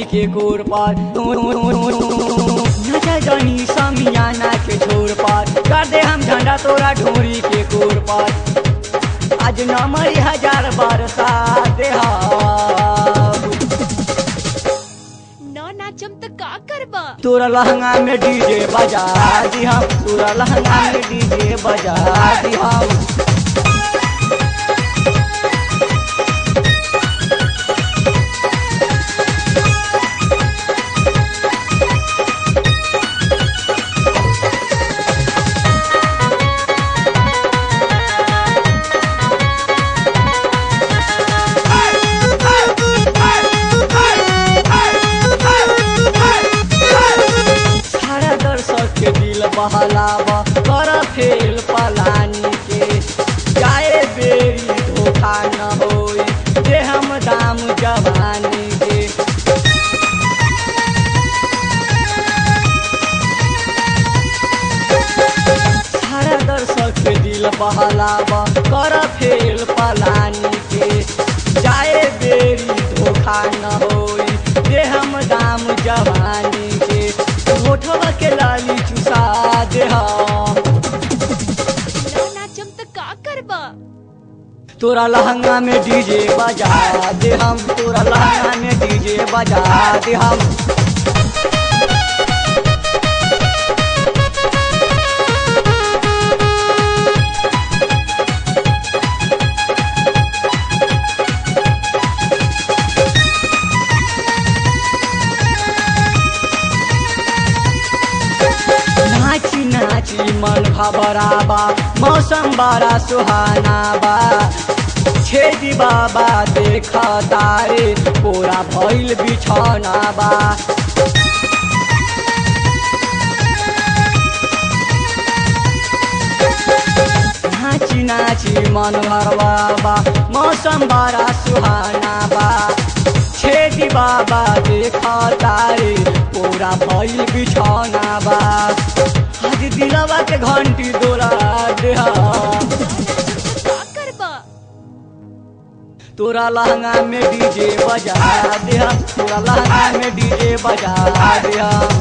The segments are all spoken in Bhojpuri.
के गोर पर नचा जनी समियाना के छोर पर कर दे हम झंडा तोरा ढोरी के गोर पर आज नमरी हजार बरसा दे न नाचम त का करबा तोरा लहंगा में डीजे बजा दी हम तोरा लहंगा में डीजे बजा दी हम सारा दर्शक के दिल बहलावा कर फेल पलानी के जाए बेरी धोखा न होई दे हम दाम जवानी के सारा दर्शक के दिल बहलावा कर फेल पलानी के जाए बेरी धोखा न होई दे हम दाम जवानी के होठवा के लाली चुसा दे हम न नाचम त का करबा तोरा लहंगा में डीजे बजा दे हम तोरा लहंगा में डीजे बजा दे हम नाची नाची मन घबराबा मौसम बड़ा सुहाना बा छेदी बाबा देख तारे पूरा भइल बिछौना बा नाची नाची मन भरवाबा मौसम बड़ा सुहाना बा छेदी बाबा देख तारे पूरा भइल बिछौना बा आज दिलवा के घंटी दोला दे हम। का करबा तोरा लहंगा में डीजे बजा दे हम तोरा लहंगा में डीजे बजा दे हम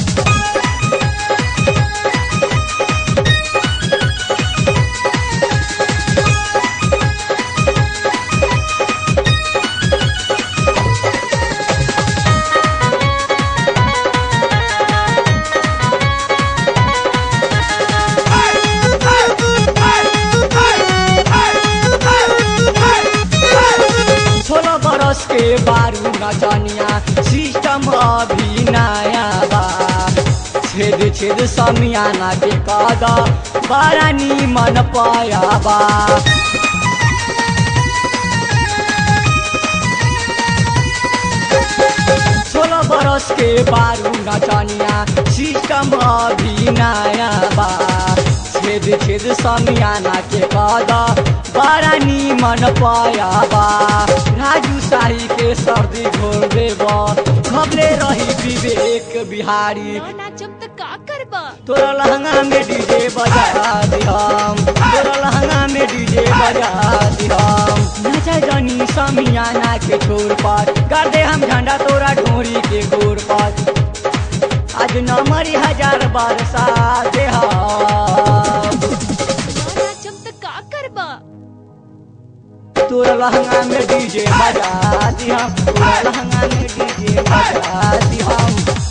सोलह बरस के बारू नचनिया सिस्टम अभी नया बा छेद छेद समियाना के कद बड़ा निमन पाया बा सोलह बरस के बारू नचनिया सिस्टम अभी नया बा छेद छेद समियाना के कद बड़ा निमन पाया बा राजू शाही के सर्दी घोर देब खबरे रही विवेक बिहारी न नाचम त का करबा तोरा लहंगा में डीजे बजा दिहम तोरा लहंगा में डीजे बजा दिहम नचा जनी समियाना के छोर पर कर दे हम झंडा तोरा ढोरी के गोर पर आज नमरी हजार बरसा दे हम न नाचम त का करबा तोरा लहंगा में डीजे बजा दिहम तोरा लहंगा में डीजे बजा दिहम